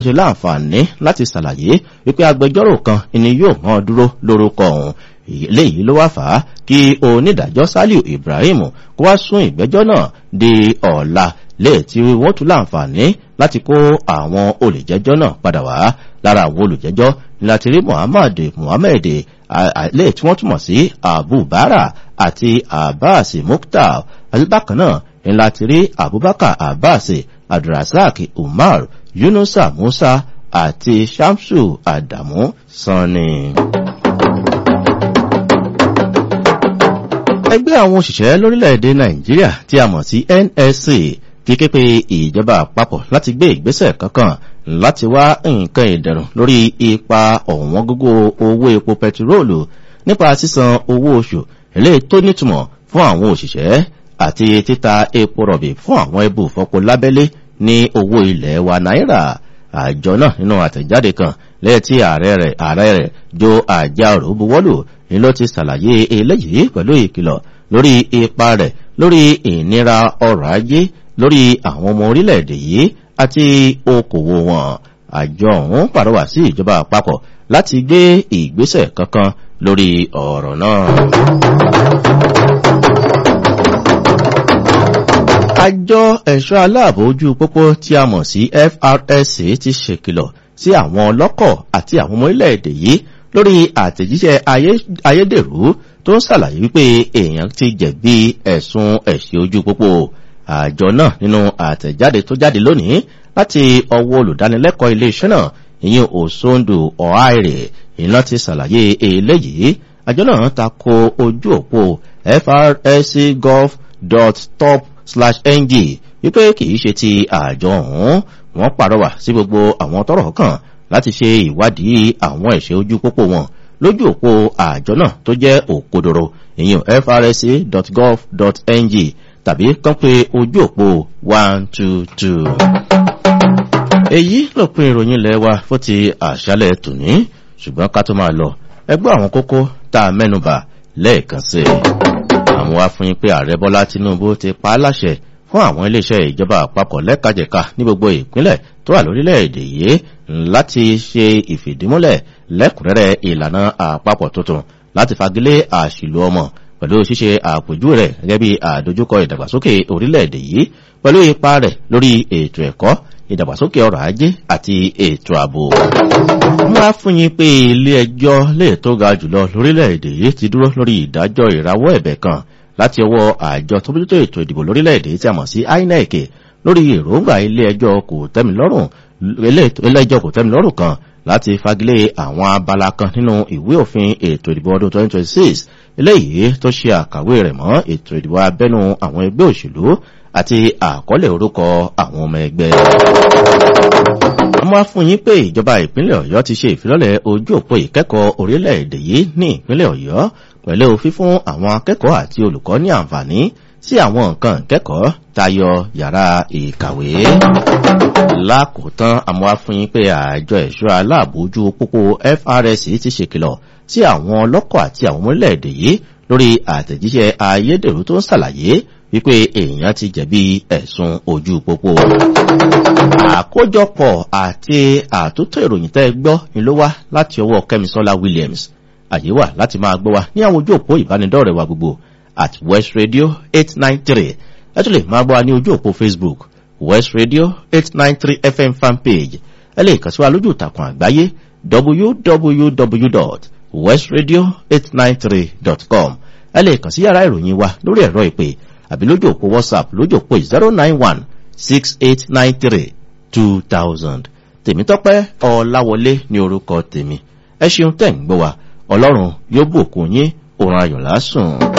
ṣe láǹfààní láti ṣàlàyé wípé agbẹjọ́rò kan ni yóò mọ́ dúró lórúkọ òun léyìí ló wá fà á kí onídàájọ́ saliu ibrahim kó wá sún ìgbẹ́jọ́ náà di ọ̀la léè tí wọ́n tún láǹfààní láti kó àwọn olùjẹ́jọ́ náà padà wá lára àwọn olùjẹ́jọ́ ní láti rí muhammad muhammed léè tí wọ́n túmọ̀ sí abubara àti abbas mukhtar bákan náà ní láti rí abubakar abbas abdulrasaq umar yunusa musa àti shamsu adamu sanni. ẹgbẹ́ àwọn òṣìṣẹ́ lórílẹ̀‐èdè nàìjíríà tí a mọ̀ sí nsc ti ké pe ìjọba àpapọ̀ láti gbé ìgbésẹ̀ kankan láti wá nǹkan ìdẹ̀rùn lórí ipa ọ̀wọ́n gógó owó epo pẹtiróòlù nípa sísan owó oṣù eléyìí tó nítumọ̀ fún àwọn òṣìṣẹ́ àti títa epo rọ̀bì fún àwọn ẹbù fọpo lábẹ́lé ní owó ilẹ̀ wa náírà àjọ náà nínú àtẹ̀jáde kan lẹ́yìn tí ààrẹ rẹ̀ ààrẹ rẹ̀ jo àjàrò buwọ́lù ni ló ti ṣàlàyé eléyìí pẹ̀lú ìkìlọ̀ lórí ipa rẹ̀ lórí ìnira ọrọ̀ ajé lórí àwọn ọmọ orílẹ̀-èdè yìí àti okòwò wọn àjọ ọ̀hún pàrọwà sí ìjọba àpapọ̀ láti gbé ìgbésẹ̀ kankan lórí ọ̀rọ̀ náà. àjọ ẹ̀ṣọ́ aláàbò ojú pópó tí a mọ̀ sí frsc ti ṣèkìlọ̀ sí àwọn ọlọ́kọ̀ àti àwọn ọmọ orílẹ̀-èdè yìí lórí àtẹ̀jíṣẹ́ ayédèrú tó ń ṣàlàyé wípé èèyàn ti jẹ̀bi ẹ̀sùn ẹ̀ṣẹ̀ ojú pópó àjọ náà nínú àtẹ̀jáde tó jáde lónìí láti ọwọ́ olùdánilẹ́kọ̀ọ́ iléeṣẹ́ náà ìyẹn òṣòǹdù ọ̀háìrè ìná ti ṣàlàyé eléyìí àjọ náà ta ko ojú òpó frscgov.top slash ng wípé kìí ṣe ti àjọ ọ̀hún wọ́n pàrọwà sí gbogbo àwọn tọ́rọ̀ kàn láti ṣe ìwádìí àwọn ẹ̀ṣẹ̀ ojú pópó wọn lójú òpó àjọ náà tó jẹ́ òkodoro ìyẹn frsc.gov.ng tàbí kán pé ojú òpó one two two. èyí lópin ìròyìn ilẹ̀ wa fún ti àṣálẹ̀ tòní ṣùgbọ́n ká tó máa lọ ẹgbẹ́ àwọn kókó tá a mẹ́nuba lẹ́ẹ̀kan sí i. àwọn afúnyín pé ààrẹ bọ́lá tinubu ti pa á láṣẹ fún àwọn iléeṣẹ́ ìjọba àpapọ̀ lẹ́kajẹ̀ka ní gbogbo ìpínlẹ̀ tó wà lórílẹ̀‐èdè yìí láti ṣe ìfìdímúlẹ̀ lẹ́kùnrẹ́rẹ́ ìlànà àpapọ̀ tuntun láti fagilé àṣìlò ọmọ pẹ̀lú ṣíṣe àpòjú rẹ̀ gẹ́gẹ́ bí àdójúkọ ìdàgbàsókè orílẹ̀-èdè yìí pẹ̀lú ipa rẹ̀ lórí ètò ẹ̀kọ́ ìdàgbàsókè ọrọ̀ ajé àti ètò ààbò. wọ́n á fún yín pé ilé ẹjọ́ lè tó ga jùlọ lórílẹ̀-èdè yìí ti dúró lórí ìdájọ́ ìrawọ́ ẹ̀bẹ̀ kan láti ọwọ́ àjọ tó bójútó ètò ìdìbò lórílẹ̀-èdè tí a mọ̀ sí inec lórí èròǹgbà ilé ẹjọ́ kò tẹ́milọ́rùn ilé ẹjọ́ kò tẹ́milọ́rùn kan láti fagilé àwọn abala kan nínú ìwé òfin ètò ìdìbò ọdún 2026 eléyìí tó ṣe àkàwé rẹ̀ mọ́ ètò ìdìbò abẹ́nu àwọn ẹgbẹ́ òṣèlú àti àkọọ́lẹ̀ orúkọ àwọn ọmọ ẹgbẹ́. wọ́n wá fún yín pé ìjọba ìpínlẹ̀ ọ̀yọ́ ti ṣe ìfilọ́lẹ̀ ojú òpó ìkẹ́kọ̀ọ́ orílẹ̀-èdè yìí ní ìpínlẹ̀ ọ̀yọ́ pẹ̀lú fífún àwọn akẹ́kọ̀ọ́ àti olùkọ́ ní àǹfààní sí àwọn nǹkan ìkẹ́kọ̀ọ́ tayọ yàrá ìkàwé. lákòótán àmọ́ afúnyín pé àjọ ẹ̀ṣọ́ aláàbójú pópó frs ti ṣèkìlọ̀ sí àwọn ọlọ́kọ̀ àti àwọn orílẹ̀-èdè yìí lórí àtẹ̀jíṣẹ́ ayédèrú tó ń ṣàlàyé wípé èèyàn ti jẹ̀bi ẹ̀sùn ojú pópó. àkójọpọ̀ àti àtúntò ìròyìn tẹ́ gbọ́ ni ló wá láti ọwọ́ kẹ́misọ́lá williams àyè wà láti máa gbọ́ wa ní àwọn ojú òpó ìbánidọ́rẹ̀ wa gbogbo at west radio eight nine three ẹ tún lè máa gbọ́ wa ní ojú òpó facebook west radio eight nine three fm fanpage ẹ lè kàn sí wa lójú ìtàkùn àgbáyé www.westradio893.com ẹ lè kàn sí yàrá ìròyìn wa lórí ẹ̀rọ ìpè àbí lójú òpó whatsapp lójú òpó zero nine one six eight nine three two thousand tèmítọ́pẹ́ ọ̀làwọlé ní orúkọ tèmi ẹ ṣeun tẹ̀ ń gbọ́ wa ọlọ́run yóò bùkún yín òun ayọ̀ lásùn.